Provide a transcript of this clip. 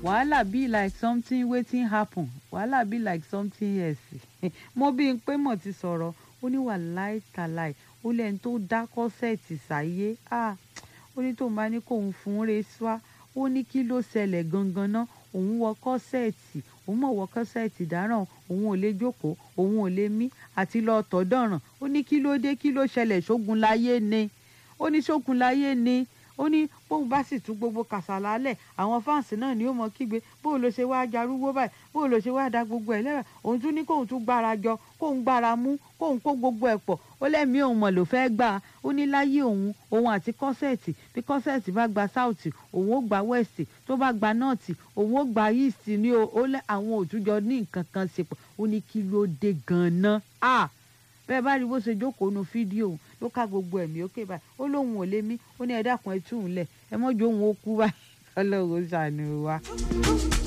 wàhálà be like something wetin happen wàhálà be like something else mo bí n pé mo ti sọ̀rọ̀ ó ní wàláì tàláì ó lẹ́ni tó dá kọ́sẹ̀tì sáyé ó ní tóun bá ní kóun fún un re swa ó ní kí ló ṣẹlẹ̀ gangan náà òun wọ kọ́sẹ̀tì òun mọ̀ wọ kọ́sẹ̀tì dáràn òun ò lè jókòó òun ò lè mí àti lọ tọ̀ dọ̀ràn ó ní kí ló dé kí ló ṣẹlẹ̀ ṣógun láyé ni ó ní ṣógun láyé ni ó ní bóun bá sì tún gbogbo kàsálà lẹ̀ àwọn fáǹsì náà ni ó mọ kígbe bóun ló ṣe wá jarúgbó báyìí bóun ló ṣe wá da gbogbo ẹ̀ lẹ́rẹ̀ òun tún ní kóun tún gbára jọ kóun gbára mú kóun kó gbogbo ẹ̀ pọ̀ ó lẹ́mìí òun mọ̀ ló fẹ́ gbà á ó ní láyé òun òun àti kọ́sẹ̀tì bí kọ́sẹ̀tì bá gba sáùtì òun ó gba wẹ́ẹ̀sì tó bá gba nọ́ọ̀tì òun ó gba yíìsì ní ó lẹ́ àwọn òtújọ ní nǹkan kan ṣe pọ̀ ó ní kí ló dé gan-an bẹ́ẹ̀ bá rí bó ṣe jókòó nu fídíò ló ká gbogbo ẹ̀mí ókè báyìí ó lóun ò lé mí ó ní ẹ dákun ẹ tú òun lẹ̀ ẹ mọ́jú òun ó kú báyìí ọlọ́run ṣàánú wa.